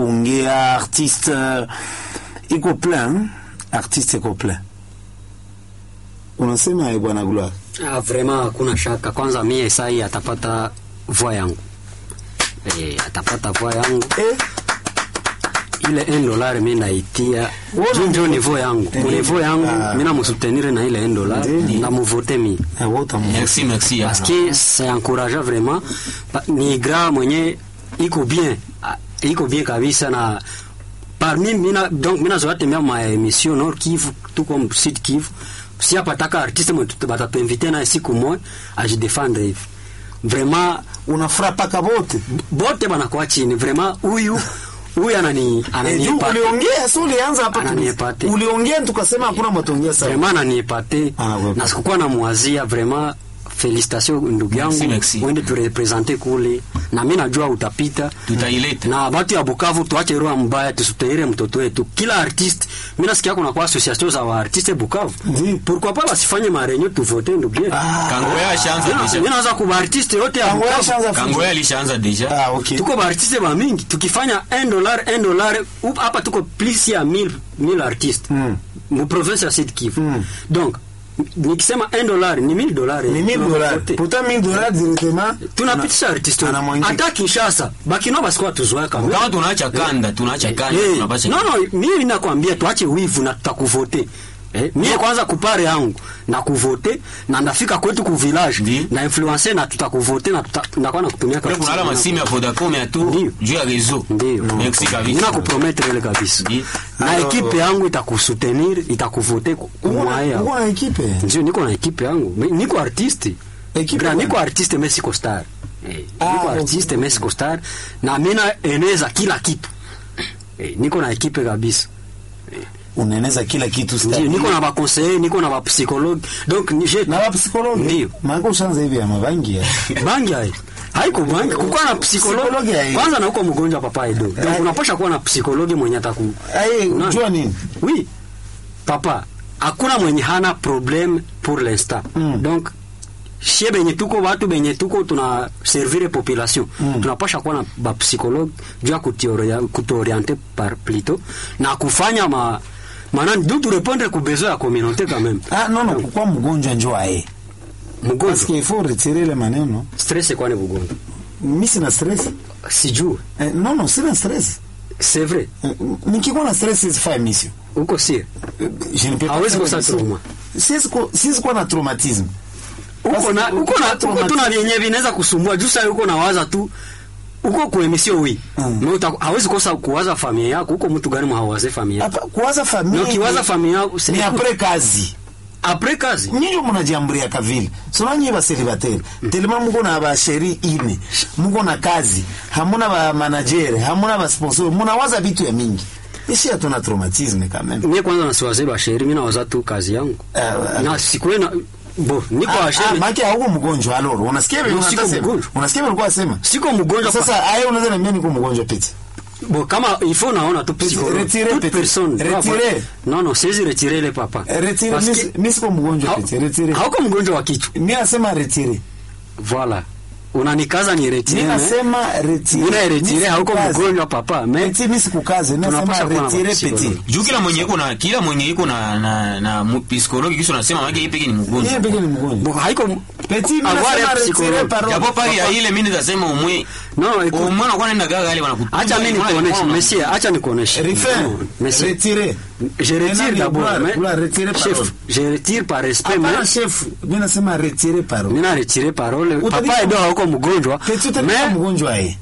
kuongea artiste uh, iko plein artiste iko plein unasema eh, bwana Gloire Ah, vraiment hakuna shaka. Kwanza mie sai atapata voix yangu eh, atapata voix yangu eh ile 1 dollar mimi naitia Wona- juu ndio niveau yangu Eh, niveau yangu ah. mimi namusutenir na ile 1 dollar Ndiyo. na muvote mi eh, wote mu- Merci, merci. parce que c'est encourageant vraiment Pa- ni gra mwenye iko bien ah, iko bien kabisa na parmi mina donc mina zoea tembea ma emission Nord Kivu tuko Sud Kivu si apataka artiste mwe tuta- batatuinvite naye siku moja ajidefendre hivi vraiment unafurapaka bote bote banakuwa chini vraiment huyu huyu anani Eh, juu ananiepate uliongea si ulianza hapa tu- Ananiepate. uliongea tukasema hakuna matongea sawa vraiment ananiepate Ah, ouais. na sikukuwa namwazia vraiment felicitation ndugu yangu Merci, merci. uende turepresente kule na mi najua utapita Tutaileta. na batu ya Bukavu tuache roho mbaya, tusutaire mtoto wetu. Kila artiste mimi nasikia kuna kwa association za wa artiste Bukavu, Ndi. pourquoi pas basifanye marenyo tuvote ndugu yetu. Kangoya ashaanza Mimi deja. naanza kuba artiste yote ya Kangoya Bukavu ashaanza Kangoya alishaanza deja. ah okay tuko ba artiste ba mingi tukifanya 1 dollar 1 dollar up- hapa tuko plus ya 1000 1000 artistes Mm. mu province ya Sud Kivu Mm. donc nikisema 1 dollar ni 1000 dollars ni 1000 dollars Tunavote. pourtant 1000 dollars directement tunapitisha artiste ana mwingi. hata Kinshasa bakino basikuwa tuzoea kama Kama tunaacha kanda, tunaacha kanda, Eh, tunapasha. no no mimi nakwambia tuache wivu na tutakuvote Eh, mie kwanza kupare yangu na kuvote na ndafika kwetu ku village Ndi. na influencer na tutakuvote na tuta- ndakuwa na kutumia Kule kuna ala masimu ya Vodacom ya tu Ndiyo. juu ya réseau. Ndio. Merci kabisa. Nina kupromettre ile kabisa. Ndi. Na Alors, ekipe yangu itakusutenir, itakuvote kumwaya. uko na ekipe Ndio niko na ekipe yangu. Mi- Niko artiste. Ekipe Gra, gani? niko artiste mais siko star. Eh, Ah, niko okay. artiste mais siko star na mimi naeneza kila kitu. Eh, niko na ekipe kabisa. unaeneza kila kitu Ndio stadi. niko na ba conseiller, niko na ba psychologue. Donc ni je na wapsikologi Ndio. maana ushaanza hivi ya mabangi ya bangi hai haiko bangi kukuwa na Psikologi psikologi hai. kwanza na uko mgonjwa papa edo donc Hai. unapasha kuwa na psikologi mwenye ataku ai Unaona? unajua nini oui papa hakuna mwenye hana problème pour l'instant Mm. donc shie benye tuko watu benye tuko tuna servire population Mm. tunapasha kuwa na bapsychologue juu ya kutuoria- kutuoriente par plutôt na kufanya ma manani du turepondre ku besoin ya communauté quand même ah non non kwa mgonjwa njoo ae parce mgonjwa que il faut retirer le maneno stress kwani bugonjwa mimi sina stress sijue eh, non non sina stress c'est vrai Eh, nikikuwa na stress sifanye mission uko sie Eh, je ne peux pas Hawezi faire kosa mission. trauma. Siwezi ku- siwezi kuwa na traumatisme uko na Basi, uko na uko uko tu na vyenye vinaweza kusumbua juu sasa uko na waza tu uko kwa emission wi Mm. mm. uta, hawezi kosa kuwaza familia yako uko mtu gani mhawaze familia yako hapa kuwaza familia na ukiwaza familia yako ni c'est après kazi après kazi nyinyi munajiamburia kavile sona nyinyi baselibateri telema muko na basheri ine muko na kazi hamuna ba manager hamuna ba sponsor munawaza vitu ya mingi ishi hatuna traumatisme quand même mimi kwanza nasiwaze ba sheri mimi nawaza tu kazi yangu Ah, na sikwe na bo niko Ah, wa ah, sheri maki hauko mgonjwa aloro unasikia vile No, siko unasema mgonjwa. unasikia vile ulikuwa sema siko mgonjwa sasa haya unaweza niambia niko mgonjwa pete bo kama il faut naona tu psychologue Retirez, toute petit. personne doit avoir- Retirez. non non siwezi retirer le papa retire Parce mimi que- mimi siko mgonjwa hau- pete retire hauko mgonjwa wa kichwa mimi nasema retire voilà unanikaza ni retire mimi mais- nasema retire Mimi retire Mimi hauko sikukaze. mgonjwa papa mais retire mimi sikukaze mimi nasema Tunapasha kuwa na retire psychologue. pete Juu kila mwenye iko na kila mwenye iko na na na mu- psikologi kisha unasema maana yeye peke ni yeye mgonjwa. peke ni mgonjwa Bon, haiko Petit, mimi avoir nasema un retire psychologue. parole. Japo pale ya ile mimi nitasema umwe. Non, écoute. Umwe anakuwa anaenda gaga wale wanakupa. acha mimi nikuoneshe monsieur acha nikuoneshe Refaire, Non, monsieur retirer. je retire Maintenant, d'abord vouloir- mais vouloir retirer chef parole. je retire par respect Hapana mais chef, mimi nasema retire parole. nina retire parole Utabisha- papa edo hauko mgonjwa Petit utabisha mais mgonjwa yeye.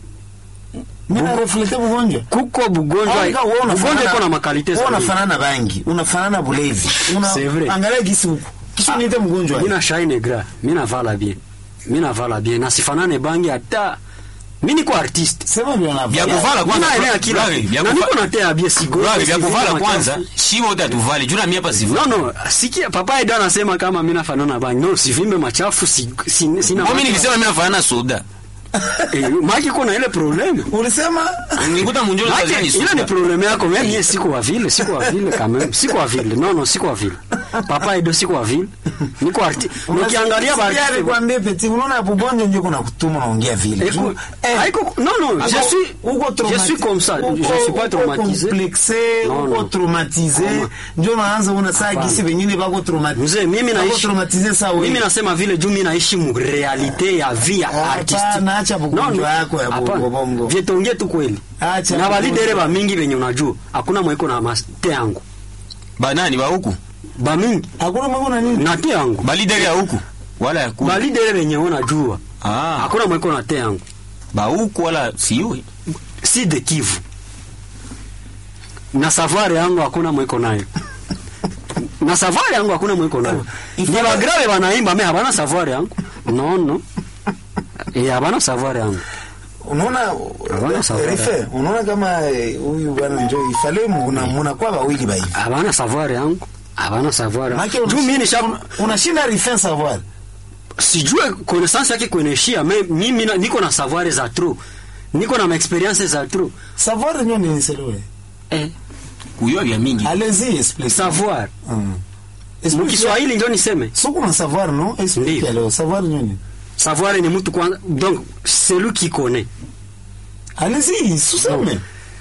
Mimi na reflete mgonjwa. kuko bugonjwa Anga wewe bugonjwa unafanana- iko na makalite wewe sana unafanana bangi, unafanana bulevi. Una C'est vrai. angalia gisi huko. Kisha niite mgonjwa. yeye. mina shine gra mina vala bien mina vala bien na sifanane bangi hata mimi niko artiste Sema ndio na. Vya kuvala kwanza. mina enea kila Brave, vya na kuva- niko natea bien sigo Bravo, vya kuvala kwanza. Shiba utatuvali. Juu na mimi hapa sivali. No, no, sikia papa Edo anasema kama mimi nafanana bangi. No, sivimbe machafu si, si, sina. Mimi nilisema mimi nafanana soda. eh, maki kuna ile problem. Ulisema Nikuta munjolo Maki kazini ile ni soda. problem yako. Mimi mie siko wa vile, siko wa vile quand même. Siko wa vile. Non, non, siko wa vile. papa edo siko wa vile niko arti nikiangalia ba Sikia nikwambie peti unaona hapo bonjo ndio kuna kutuma unaongea vile Écoute, Eh, haiko- non, non, je Ako- suis- uko je traumati- suis comme ça, uko- je suis pas uko traumatisé. complexé, Non, uko non. traumatisé Comment? ndio naanza una saa Hapana. gisi wengine bako traumati- mzee mimi bako naishi traumatize saa wewe. mimi nasema vile juu mimi naishi mu realite ya vie ya Hapana, artistique acha bugonjwa yako ya hapana. bongo bongo. vyetongie tu kweli Acha na bugonjwa. balidere ba mingi benye unajua hakuna mweko na mate yangu banani ba huku ba mingi Hakuna mambo na nini? na te yangu balideri ya huku wala ya kule balidere benye unajua ah hakuna mweko na te yangu ba huku wala siwe si de Kivu na safari yangu hakuna mweko nayo na safari yangu hakuna mweko nayo ni Ifale- bagrave banaimba me habana safari yangu no no eh habana safari yangu Unaona Hawana sawa. Rife, unaona kama eh, huyu bwana njoo ifale muna muna kwa wawili ba hivi. habana safari yangu habana safari Maana juu mimi nisha unashinda Rife savoir. sijue connaissance yake kueneshia me mimi na- niko na savoir za trop niko na maexperience za trop Savoir ndio ni selewe. eh kuyua vya mingi Allez-y explique. savoir Mm. mu Explique. Kiswahili ndio niseme Soko na savoir non? Explique Ndiyo. alors savoir nini? savoir ni mtu kwanza donc celui qui connaît Allez-y, suseme.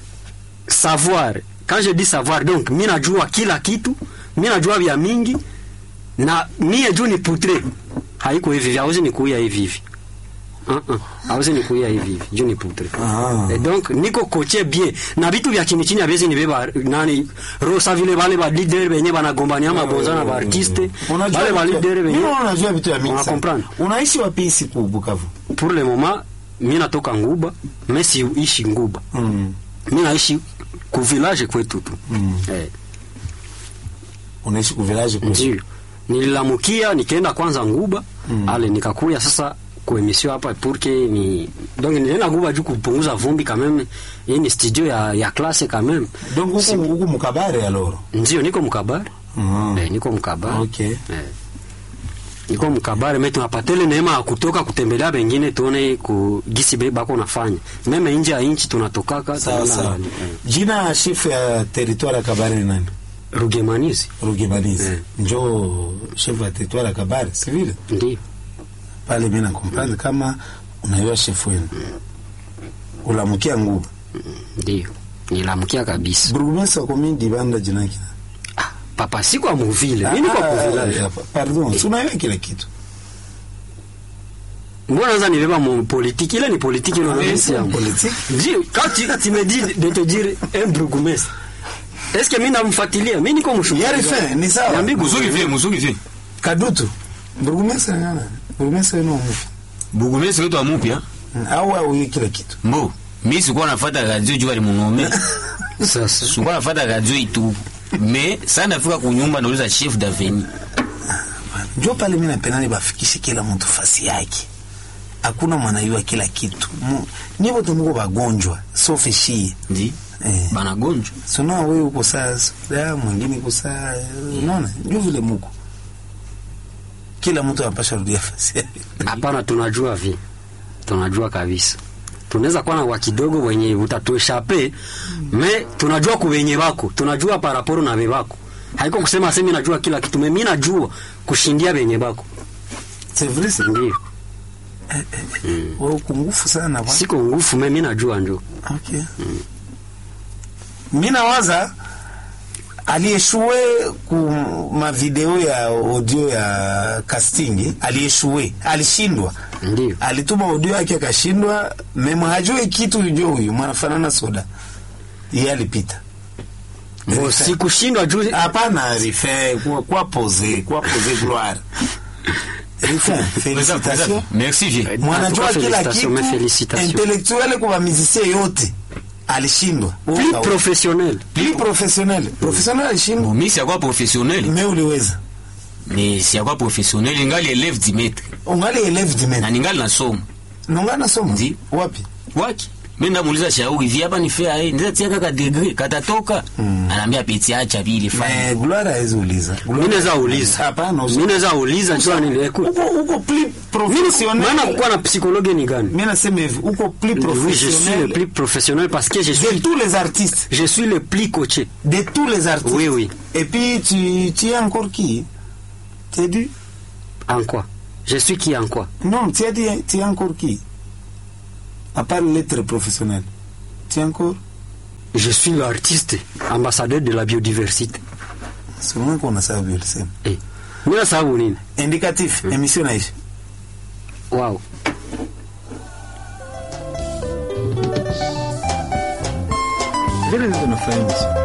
savoir quand je dis savoir donc mi najua kila kitu mi najua vya mingi na mie juu ni putre haiko hivi hivi hauzi nikuia hivi hivi uh -uh. hauzi nikuia hivi hivi juu ni putre Ah. Et donc niko koche bien na vitu vya chini chini avyezi nibeba nani rosa vile vale ba leader benye banagombania mabonza na ba artiste Unajua vale ba vitu- leader benye Mimi unajua vitu ya mingi Una sana. comprendre? Unaishi wapi ici ku Bukavu? pour le moment mi natoka nguba me siishi nguba Mm. mi naishi ku village kwetu tu Mm. eh. Unaishi ku village ku. ndio nililamukia nikaenda kwanza nguba Mm. ale nikakuya sasa kuemisio hapa purke ni donc nilienda nguba juu kupunguza vumbi kameme hii ni studio ya, ya klase kameme Donc huku huku mukabare alors. ndio niko mkabare Mm. eh, niko mkabare Okay. eh. niko mkabare me tunapatele neema ya kutoka kutembelea bengine tuone ku gisi be bako nafanya meme nje ya inchi tunatokaka Sawa tunaona, sawa. eh, Jina ya chef ya territoire ya Kabare ni nani? rugemanizi Rugebanizi. Eh. Njoo chef ya territoire ya Kabare, si vile? ndio Pale mimi na comprendre kama unaiwa chef wenu. Ulamukia nguvu. ndio nilamukia kabisa Burugumesa kwa mimi dibanda jina yake. ah, papa siko muvile mi niko Ah, kuvillage ah, Pardon, si unaiwa kile kitu. mbona naza nibeba mu politiki ile ni politiki ile Ah, unaona c'est yangu politique. Ndio, quand tu, tu me dis de te dire un bourgmestre est-ce que mimi namfuatilia mimi niko mshuhuda Yari fe, ni sawa. Niambie muzuri vile muzuri vile Kadutu. Burugumesa ni nani? Burugumesa ni nani? bugumesi wetu wa mupya Au au kile kitu. mbo mi sikuwa nafata radio juu alimunome sasa sikuwa nafata radio itu me saa nafika kunyumba nauliza chef daveni Njoo pale mimi napenda nibafikishe kila mtu fasi yake. Hakuna mwanayua kila kitu. Mu- Ni wote mko wagonjwa, sauf shie. ndi Eh. banagonjwa Sio wewe uko saa, da mwingine uko saa, unaona? Ndio vile muko. Kila mtu anapasha rudia fasi yake. hapana tunajua vi tunajua kabisa tunaweza kuwa na wa kidogo wenye utatueshape me tunajua kuwenye bako tunajua paraporo na bebako haiko kusema semi najua kila kitu me mi najua kushindia benye bako C'est vrai, c'est ndio wewe uko ngufu sana bwana. siko ngufu me mi najua njo Okay. Mimi nawaza aliyeshue ku mavideo ya audio ya casting aliyeshue alishindwa ndio alituma audio yake akashindwa memo hajui kitu jo huyu mwanafanana soda yeye alipita Bo, sikushindwa juu hapana rife kwa, kwa pose kwa pose gloire rife félicitations merci vie mwanajua En tout cas, kila félicitations, kitu mais félicitations. intellectuel kwa musicien yote alishindwa plus Uka- professionnel plus professionnel professionnel alishindwa Bon, mi siakuwa professionnel me uliweza me siakuwa professionnel ingali eleve dimetre ungali eleve na dimen ningali nasoma nonga nasoma Ndi. wapi waki mimi ndamuuliza shau hivi hapa ni fair eh ndio tia kaka degree katatoka anaambia peti acha vile fanya Mais Gloire hawezi uliza. Mimi naweza uliza. Hapana, usi- Mimi naweza uliza njoo nini. Écoute. uko uko plus Mimi professionnel. maana kuwa na psychologue ni gani? Mimi nasema hivi, uko plus Oui, je suis le professionnel plus professionnel parce que je de suis tous les artistes. je suis le plus coaché. De tous les artistes. Oui, oui. Et puis tu, tu es encore qui Tu as dit En quoi Je suis qui en quoi Non, tu as dit tu es encore qui À part l'être professionnel. Tu es encore Je suis l'artiste, ambassadeur de la biodiversité. Seulement qu'on a ça vu le same. Eh. Mimi sababu nini? Indicatif, émission naisha. Wow. Vile ndio tunafanya émission.